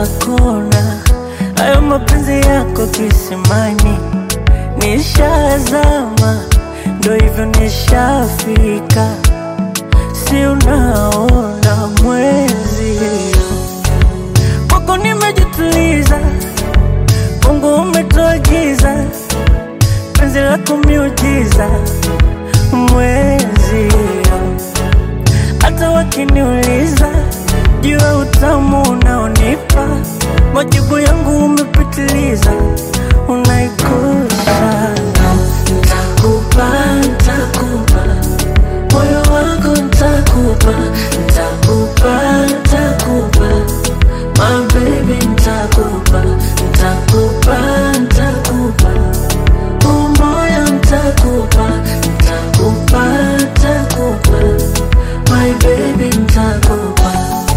kila kona. Hayo mapenzi yako kisimani, nishazama, ndo hivyo nishafika, si unaona mwezi kwako nimejituliza, Mungu umetoagiza, penzi lako miujiza, mwezi hata wakiniuliza juu ya utamu unaonipa, majibu yangu umepitiliza, unaikosa. Ntakupa, ntakupa moyo wangu, ntakupa, ntakupa, ntakupa my baby, ntakupa, ntakupa, ntakupa huu moyo, ntakupa, ntakupa, ntakupa my baby, ntakupa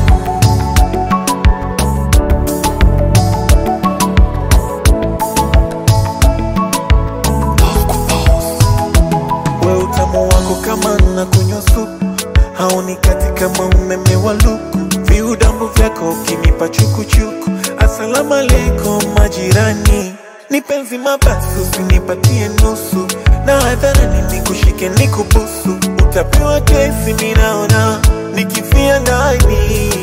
we utamu wako kama na kunywa supu haunikati kama umeme wa luku viudambu vyako ukinipa chukuchuku asalamu alaikum majirani ni penzi mabasi usinipatie nusu na hadharani nikushike nikubusu utapewa kesi minaona nikifia ndani